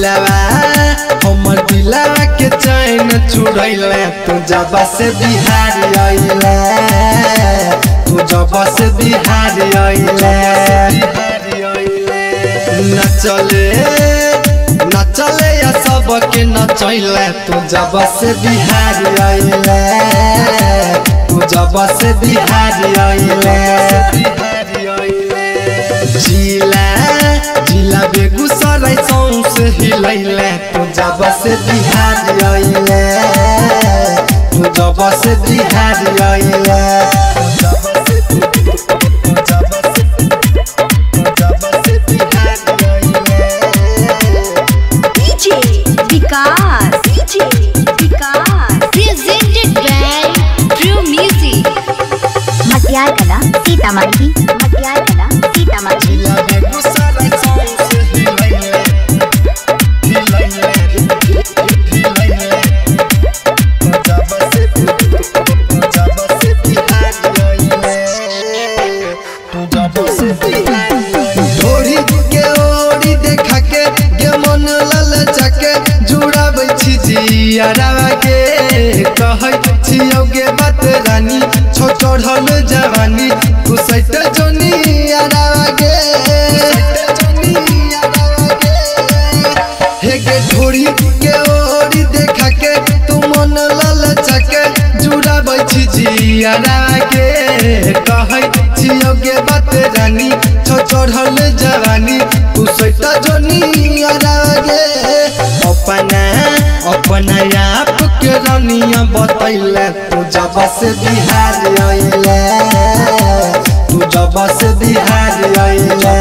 दिलावा हमर दिलावा के चैन छुड़ैले तू जब से बिहार आइले तू जब से बिहार आइले नचले नचले या सबके नचैले तू जब से बिहार आइले तू जब से बिहार आइले जिला जिला बेगूसराय सौंसे हिलैले तू जब से बिहार आइले तू जब से बिहार आइले तू जब से तू जब से तू जब से बिहार आइले DJ Vikas. DJ Vikas. Presented by True Music. मटियार कला सीतामढ़ी मटियार कला सीतामढ़ी जिला बेगूसराय सौंसे हिलैले हिलैले हिलैले तू जब से तू जब से बिहार आइले तू जब से बिहार ढोरी के ओरी देखा के के मन लल चके जुड़ाबै छी जियारावा के कहै छियौ गे बात रानी छो चढ़ल जवानी तू सैट जोनी यारावा के हे गे ढोरी के ओरी देखा के तू मन लल चके जुड़ाबै छी जियारावा के कहै छियौ गे बात रानी छो चढ़ल जवानी तू सैट जोनी यारावा अपना अपना आप के रनिया बतैले तू जब से बिहार आइले तू जब से बिहार आइले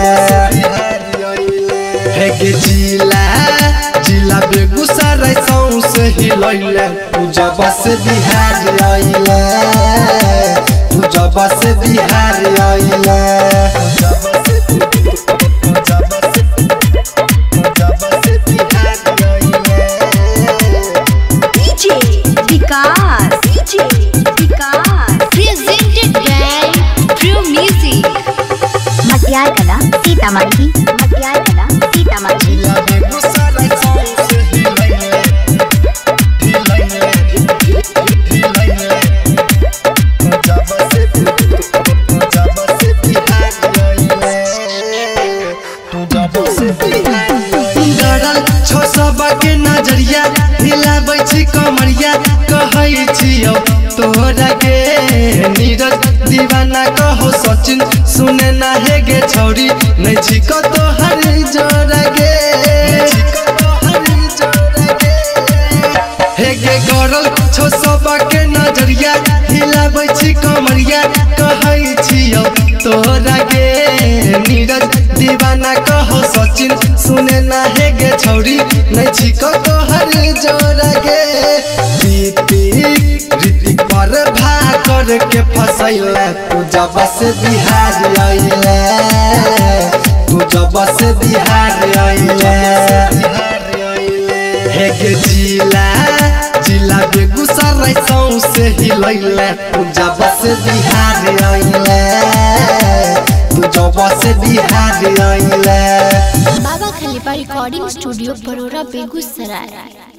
हे गे जिला जिला बेगूसराय सौंसे हिलैले तू जब से बिहार आइले तू जब से बिहार आइले तू जब से तू जब से तू जब से बिहार आइले DJ Vikas. DJ Vikas. Presented by True Music. मटियार कला सीतामढ़ी मटियार कला सीतामढ़ी जिला बेगूसराय सौंसे हिलैले हिलैले हिलैले तू जब से तू जब से बिहार आइले तू जब से बिहार डरल छो सबके नजरिया हिलाबै छी कमरिया कहै छियौ तोरा के नीरज दीवाना कहो सचिन सुने ना हे गे छौरी नै छी कतो हर जोरा गे हे गे गरल छो सबके नजरिया हिलाबै छी कमरिया कहै छियौ तोरा गे नीरज दीवाना कहो सचिन सुने ना हे गे छौरी नै छी कतो हर जोरा गे ऋतिक ऋतिक पर भा कर के फसैले तू जब से बिहार आइले तू जब से बिहार आइले हे गे जिला जिला बेगूसराय सौंसे हिलैले तू जब से बिहार आइले तू जब से बिहार आइले बाबा खलीफा रिकॉर्डिंग स्टूडियो बड़ोरा बेगूसराय